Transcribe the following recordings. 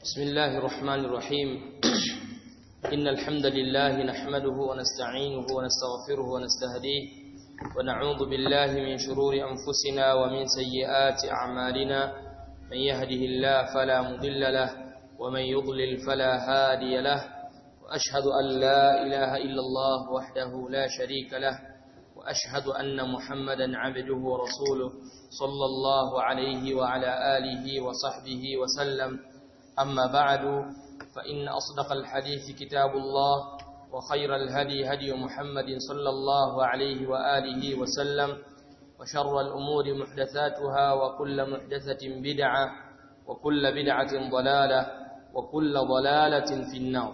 بسم الله الرحمن الرحيم إن الحمد لله نحمده ونستعينه ونستغفره ونستهديه ونعوذ بالله من شرور أنفسنا ومن سيئات أعمالنا من يهده الله فلا مضل له ومن يضلل فلا هادي له وأشهد أن لا إله إلا الله وحده لا شريك له وأشهد أن محمدا عبده ورسوله صلى الله عليه وعلى آله وصحبه وسلم أما بعد فإن أصدق الحديث كتاب الله وخير الهدي هدي محمد صلى الله عليه وآله وسلم وشر الأمور محدثاتها وكل محدثة بدعة وكل بدعة ضلالة وكل ضلالة في النار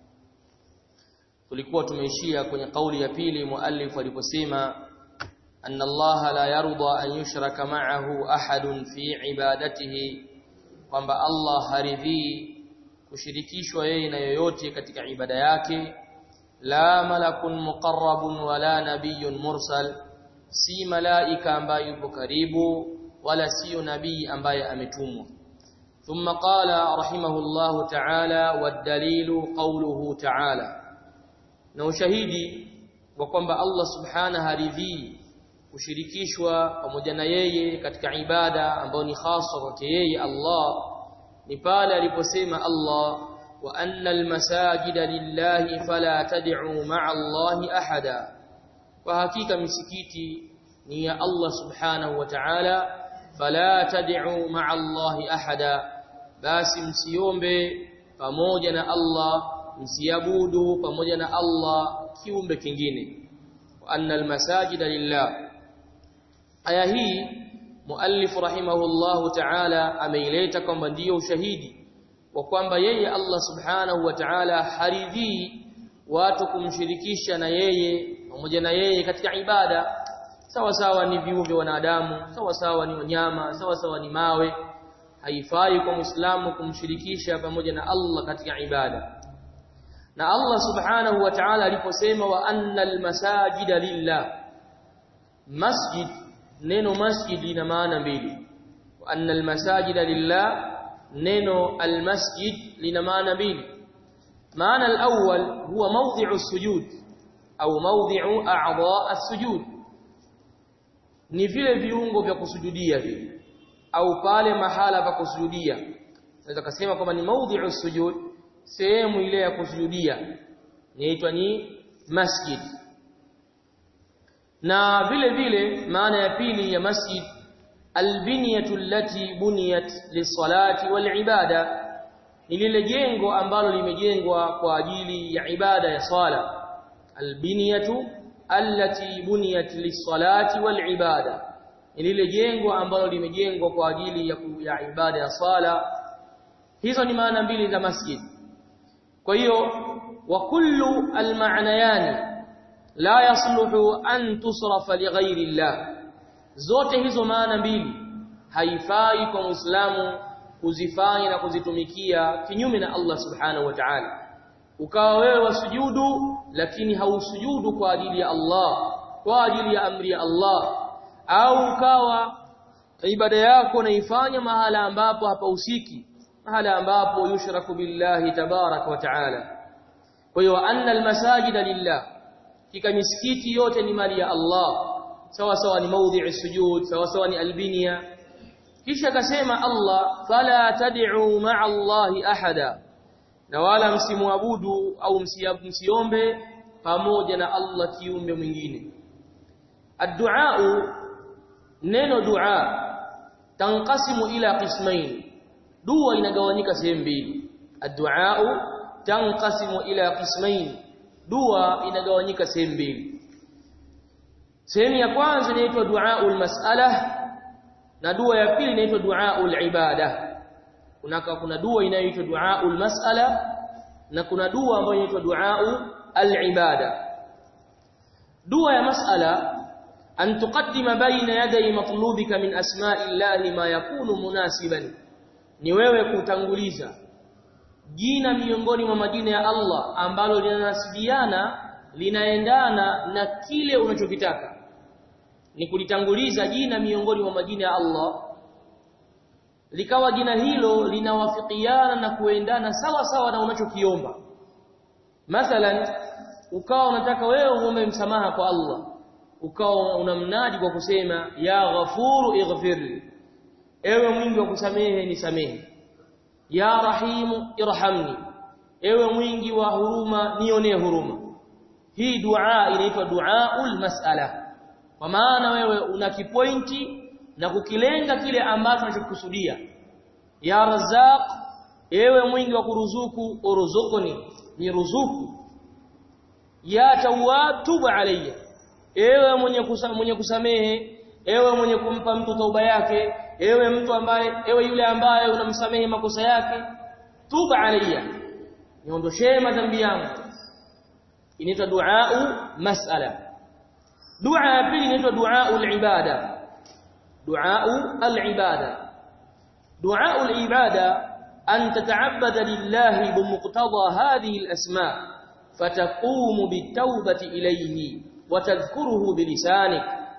tulikuwa tumeishia kwenye kauli ya pili muallif aliposema anna Allah la yarda an yushraka ma'ahu ahadun fi ibadatihi kwamba Allah haridhii kushirikishwa yeye na yoyote katika ibada yake la malakun muqarrabun wala nabiyyun mursal si malaika ambaye yupo karibu wala sio nabii ambaye ametumwa ثم قال رحمه الله تعالى والدليل قوله تعالى na ushahidi wa kwamba Allah subhanahu haridhii kushirikishwa pamoja na yeye katika ibada ambayo ni hasa kwake yeye Allah ni pale aliposema Allah wa anna almasajida lillahi fala tad'u ma'a Allahi ahada kwa hakika misikiti ni ya Allah subhanahu wa ta'ala fala tad'u ma'a Allahi ahada basi msiombe pamoja na Allah msiabudu pamoja na Allah kiumbe kingine wa anna almasajida lillah aya hii muallif rahimahullahu ta'ala ameileta kwamba ndiyo ushahidi wa kwamba yeye Allah subhanahu wa ta'ala haridhii watu kumshirikisha na yeye pamoja na yeye katika ibada sawa sawa ni viumbe wanadamu sawa sawa ni wanyama sawa sawa ni mawe haifai kwa muislamu kumshirikisha pamoja na Allah katika ibada na Allah subhanahu wa ta'ala aliposema wa annal masajida lillah masjid neno masjid lina maana mbili wa annal masajida lillah neno almasjid lina maana mbili maana alawwal huwa mawdhi'u sujud au mawdhi'u a'dha' as-sujud ni vile viungo vya kusujudia vile au pale mahala pa kusujudia naweza kusema kwamba ni mawdhi'u sujud sehemu ile ya kusujudia inaitwa ni masjid na vile vile maana ya pili ya masjid albiniyatu allati buniyat lisalati walibada ni lile jengo ambalo limejengwa kwa ajili ya ibada ya sala albiniyatu allati buniyat lisalati walibada ni lile jengo ambalo limejengwa kwa ajili ya, ya ibada ya sala hizo ni maana mbili za masjid kwa hiyo wa kullu almaanayani la yasluhu an tusrafa lighairi llah zote hizo maana mbili haifai kwa muislamu kuzifanya na kuzitumikia kinyume na Allah subhanahu wa ta'ala ukawa wewe wasujudu lakini hausujudu kwa ajili ya Allah kwa ajili ya amri ya Allah au ukawa ibada yako naifanya mahala ambapo hapahusiki mahala ambapo yushraku billahi tabarak wa taala kwa hiyo anna almasajida lillah kika misikiti yote ni mali ya Allah sawa sawa ni maudhi'i sujud sawa sawa ni albinia kisha akasema Allah fala tad'u ma'a Allahi ahada na wala msimuabudu au msiombe pamoja na Allah kiumbe mwingine addu'a neno dua tanqasimu ila qismain dua inagawanyika sehemu mbili addu'a tanqasimu ila qismain dua inagawanyika sehemu mbili sehemu ya kwanza inaitwa duaul mas'ala na dua ya pili inaitwa duaul ibada kuna kuna dua inayoitwa duaul mas'ala na kuna dua ambayo inaitwa duaul al-ibada dua ya mas'ala an tuqaddima baina yaday matlubika min asma'illahi ma yakunu munasiban ni wewe kutanguliza jina miongoni mwa majina ya Allah ambalo linanasibiana linaendana na kile unachokitaka ni kulitanguliza jina miongoni mwa majina ya Allah likawa jina hilo linawafikiana na kuendana sawa sawa na unachokiomba mathalan ukawa unataka wewe uombe msamaha kwa Allah ukawa unamnadi kwa kusema ya ghafuru ighfirli ewe mwingi wa kusamehe nisamehe ya rahimu irhamni ewe mwingi wa huruma nionee huruma hii dua inaitwa duaul mas'ala kwa maana wewe una kipointi na kukilenga kile ambacho unachokusudia ya razaq ewe mwingi wa kuruzuku uruzukuni ni ruzuku ya tawwab tubu alayya ewe mwenye kusamehe, mwenye kusamehe ewe mwenye kumpa mtu tauba yake ewe mtu ambaye ewe yule ambaye unamsamehe makosa yake tuba alayya niondoshee madhambi yangu inaitwa duau mas'ala dua ya pili inaitwa duau al-ibada duau al-ibada duau al-ibada an tata'abbada lillahi bimuqtada hadhihi al-asma' fataqumu bitawbati ilayhi wa tadhkuruhu bilisanik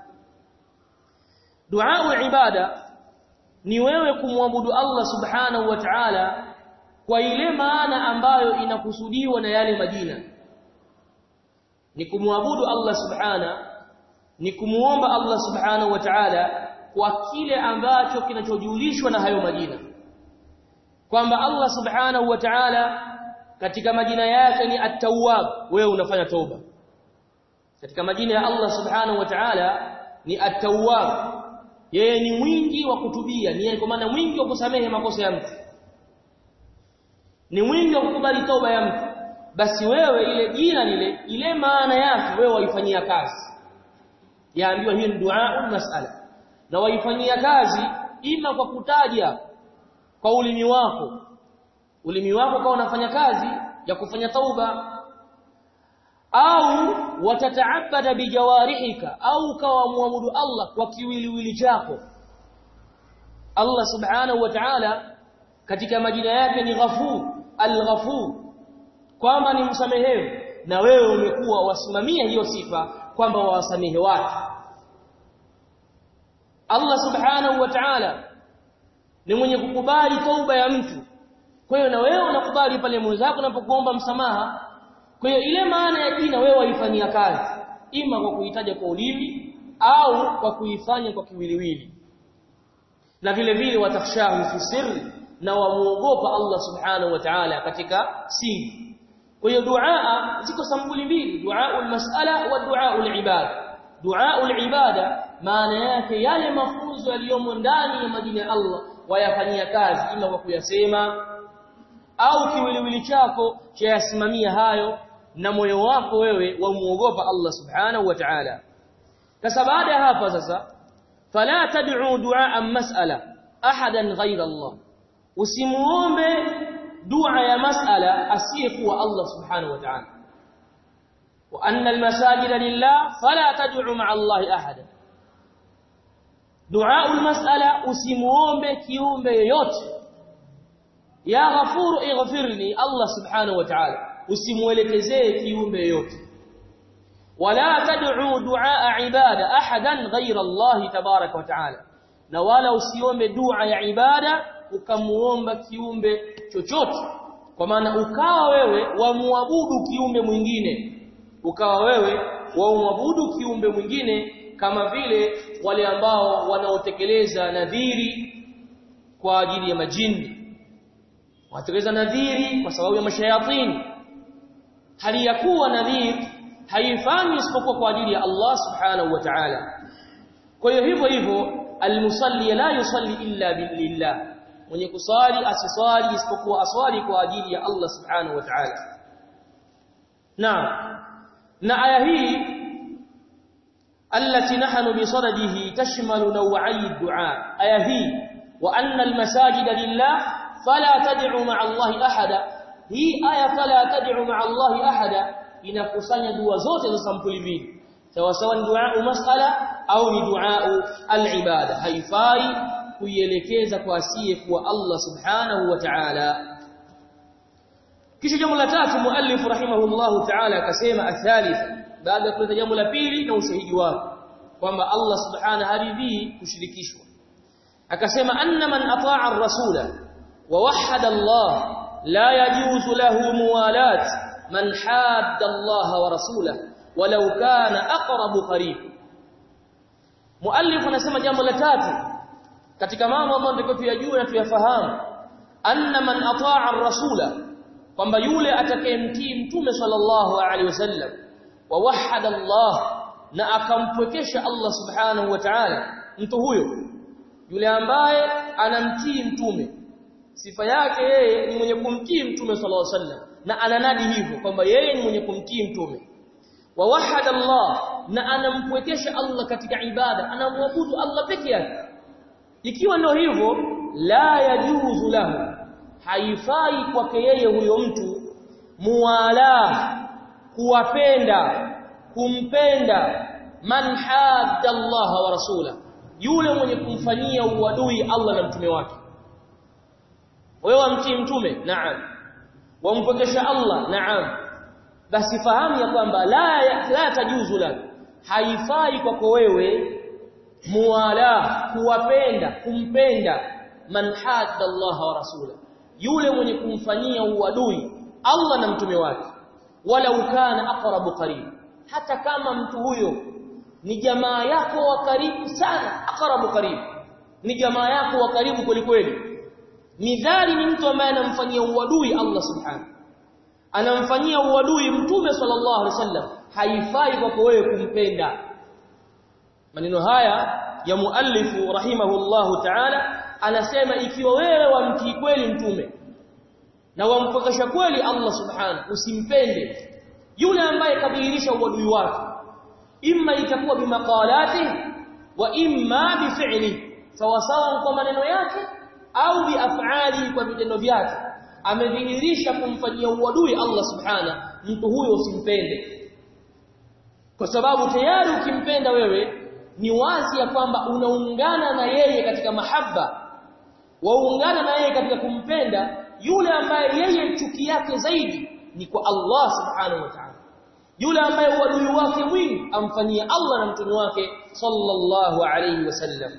duau al-ibada ni wewe kumwabudu Allah subhanahu wa ta'ala kwa ile maana ambayo inakusudiwa na yale majina ni kumwabudu Allah subhana ni kumuomba Allah subhanahu wa ta'ala kwa kile ambacho kinachojulishwa na hayo majina kwamba Allah subhanahu wa ta'ala katika majina yake ni at-tawwab wewe unafanya toba katika majina ya Allah subhanahu wa ta'ala ni at-tawwab yeye ni mwingi wa kutubia ni kwa maana mwingi wa kusamehe makosa ya mtu ni mwingi wa kukubali toba ya mtu basi wewe ile jina lile ile maana yake wewe waifanyia kazi yaambiwa hiyo ni dua masala na waifanyia kazi ima kwa kutaja kwa ulimi wako ulimi wako kwa unafanya kazi ya kufanya tauba au watataabada bijawarihika au kawa muabudu Allah kwa kiwiliwili chako Allah subhanahu wa ta'ala katika majina yake ni ghafur al-ghafur kwamba ni msamehevu na wewe umekuwa wasimamia hiyo sifa kwamba wawasamehe watu Allah subhanahu wa ta'ala ni mwenye kukubali tauba ya mtu kwa hiyo na wewe unakubali pale mwenzako unapokuomba msamaha kwa hiyo ile maana ya jina wewe waifanyia kazi ima kwa kuitaja kwa ulimi au kwa kuifanya kwa kiwiliwili na vile vile watakhshahu fi sirri na wamuogopa Allah subhanahu wa ta'ala katika siri kwa hiyo dua ziko sampuli mbili dua mas'ala wa dua al-ibada dua al-ibada maana yake yale mafunzo yaliyomo ndani ya majina ya Allah wayafanyia kazi ima kwa kuyasema au kiwiliwili chako chayasimamia hayo na moyo wako wewe wamuogopa Allah subhanahu wa ta'ala sasa baada ya hapa sasa fala tad'u du'a mas'ala ahadan ghayra Allah usimuombe dua ya mas'ala asiyekuwa Allah subhanahu wa ta'ala wa anna almasajida lillah fala tad'u ma'a Allah ahada dua almas'ala usimuombe kiumbe yoyote ya ghafuru ighfirni Allah subhanahu wa ta'ala usimuelekezee kiumbe yoyote wala tad'u du'a ibada ahadan ghayra Allah tabarak wa ta'ala na wala usiombe dua ya ibada ukamuomba kiumbe chochote kwa maana ukawa wewe wamuabudu kiumbe mwingine ukawa wewe wamuabudu kiumbe mwingine kama vile wale ambao wanaotekeleza nadhiri kwa ajili ya majini watekeleza nadhiri kwa sababu ya mashayatini hali ya kuwa nadhiri haifanyi isipokuwa kwa ajili ya Allah subhanahu wa ta'ala kwa hiyo hivyo hivyo almusalli la yusalli illa billah mwenye kusali asiswali isipokuwa aswali kwa ajili ya Allah subhanahu wa ta'ala naam na aya hii التي نحن بصدده تشمل نوعي الدعاء aya hii wa anna almasajida lillah fala tad'u ma'a Allah ahada hii aya fala tad'u ma'a Allah ahada inakusanya dua zote za sampuli mbili sawa sawa ni dua masala au ni dua al-ibada haifai kuielekeza kwa asiye kuwa Allah subhanahu wa ta'ala kisha jambo la tatu muallif rahimahullahu ta'ala akasema athalith baada ya kuleta jambo la pili na ushahidi wake kwamba Allah subhanahu haridhi kushirikishwa akasema anna man ataa ar-rasula wa wahhada Allah la yajuzu lahu muwalat man hadda Allah wa rasulahu walau kana aqrabu qarib muallif anasema jambo la tatu katika mambo ambayo ndiko tuyajue na tuyafahamu anna man ataa ar-rasula kwamba yule atakayemtii mtume sallallahu alaihi wasallam wa wahada Allah na akampwekesha Allah subhanahu wa ta'ala mtu huyo yule ambaye anamtii mtume sifa yake yeye ni mwenye kumtii mtume sallallahu alaihi wasallam na ananadi hivyo kwamba yeye ni mwenye kumtii mtume wa wahada Allah na anampwekesha Allah katika ibada anamwabudu Allah peke yake ikiwa ndio hivyo la yajuzu lahu haifai kwake yeye huyo mtu muwala kuwapenda kumpenda man hadda Allah wa rasula yule mwenye kumfanyia uadui Allah na mtume wake wewe wamtii mtume naam wampokesha Allah naam basi fahamu ya kwamba la la tajuzu la haifai kwako wewe muwala kuwapenda kumpenda man hadda Allah wa rasula yule mwenye kumfanyia uadui Allah na mtume wake wala ukana aqrabu qarib hata kama mtu huyo ni jamaa yako wa karibu sana aqrabu qarib ni jamaa yako wa karibu kweli kweli midhali ni mtu ambaye anamfanyia uadui Allah subhanahu anamfanyia uadui mtume sallallahu alaihi wasallam haifai kwako wewe kumpenda maneno haya ya muallifu rahimahullahu ta'ala anasema ikiwa wewe wamtii kweli mtume na wampokesha kweli Allah subhanahu usimpende yule ambaye kadhihirisha uadui wake imma itakuwa bimaqalati wa imma bifi'li sawasawa kwa maneno yake au biaf'ali kwa vitendo vyake amedhihirisha kumfanyia uadui Allah subhanahu mtu huyo usimpende kwa sababu tayari ukimpenda wewe ni wazi ya kwamba unaungana na yeye katika mahaba waungana na yeye katika kumpenda yule ambaye yeye chuki yake zaidi ni kwa Allah subhanahu wa ta'ala yule ambaye uadui wake mwingi amfanyia Allah na mtume wake sallallahu alayhi wasallam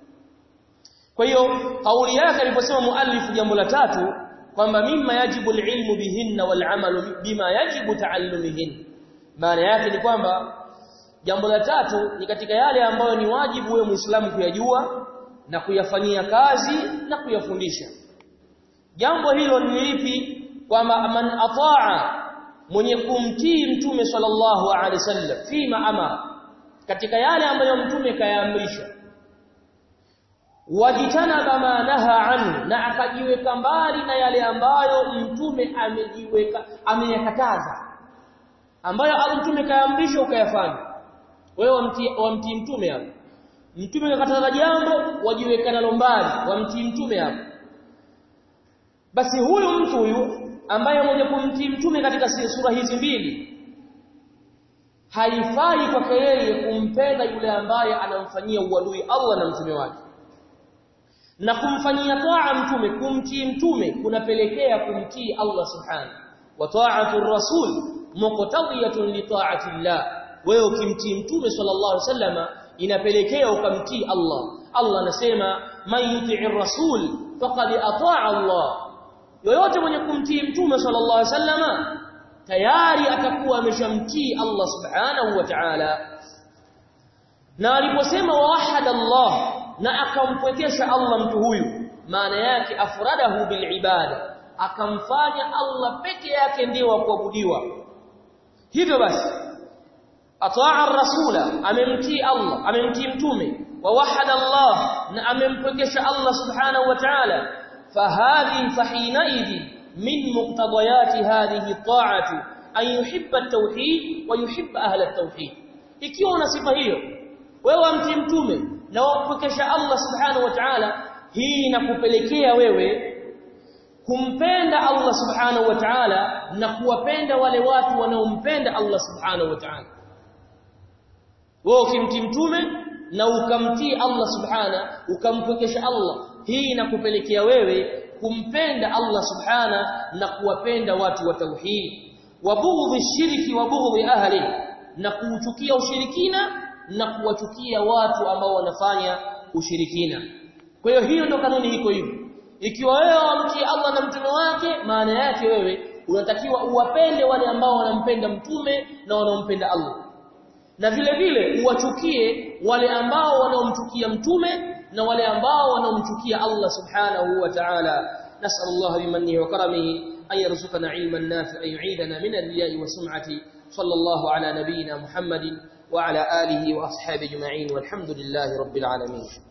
kwa hiyo kauli yake aliposema muallif jambo la tatu kwamba mimma yajibu alilmu bihinna wal'amalu bima yajibu ta'allumihin maana yake ni kwamba jambo la tatu ni katika yale ambayo ni wajibu wewe muislamu kuyajua na kuyafanyia kazi na kuyafundisha jambo hilo ni lipi kwamba man ataa mwenye kumtii mtume sallallahu alaihi wasallam fima amara katika yale ambayo mtume kayaamrisha wajitanaba ma naha anhu na akajiweka mbali na yale ambayo mtume amejiweka ameyakataza ambayo mtume kayaamrisha ukayafanya wewe wamtii wamtii mtume hapo mtume kakataza jambo wajiweka nalo mbali wamtii mtume hapo basi huyu mtu huyu ambaye mwenye kumtii mtume katika sura hizi mbili haifai kwake yeye kumpenda yule ambaye anamfanyia uadui Allah na mtume wake na kumfanyia taa mtume kumtii mtume kunapelekea kumtii Allah subhanahu wa ta'atu rasul muqtadiyatun li ta'ati Allah wewe ukimtii mtume sallallahu alaihi wasallama inapelekea ukamtii Allah Allah anasema man yuti'ir rasul faqad ata'a Allah yoyote mwenye kumtii mtume sallallahu alaihi wasallama tayari atakuwa ameshamtii Allah subhanahu wa ta'ala na aliposema wahada Allah na akampwekesha Allah mtu huyu maana yake afradahu bil ibada akamfanya Allah peke yake ndiye wa kuabudiwa hivyo basi ataa rasula amemtii Allah amemtii mtume wa wahada Allah na amempwekesha Allah subhanahu wa ta'ala fahadhi fahinaidhi min muqtadayati hadhihi ta'ati an yuhibba at-tauhid wa yuhibba ahla at-tauhid ikiwa una sifa hiyo wewe amtii mtume na wampokesha Allah subhanahu wa ta'ala hii inakupelekea wewe kumpenda Allah subhanahu wa ta'ala na kuwapenda wale watu wanaompenda Allah subhanahu wa ta'ala wewe ukimtii mtume na ukamtii Allah subhana ukampokesha Allah hii inakupelekea wewe kumpenda Allah subhana na kuwapenda watu wa tauhid wa bughdhi shirki wa bughdhi ahli na kuuchukia ushirikina na kuwachukia watu ambao wanafanya ushirikina kwa hiyo hiyo ndio kanuni iko hivyo ikiwa wewe wamtii Allah na mtume wake maana yake wewe unatakiwa uwapende wale ambao wanampenda mtume na wanaompenda Allah na vile vile uwachukie wale ambao wanaomchukia mtume na wale ambao wanaomchukia Allah subhanahu wa ta'ala nas'alullah bimannihi wa karamihi an yarzuqana ilman nafi'an yu'idana min ar-riya'i wa sum'ati sallallahu ala nabiyyina muhammadin wa ala alihi wa ashabihi ajma'in walhamdulillahi rabbil alamin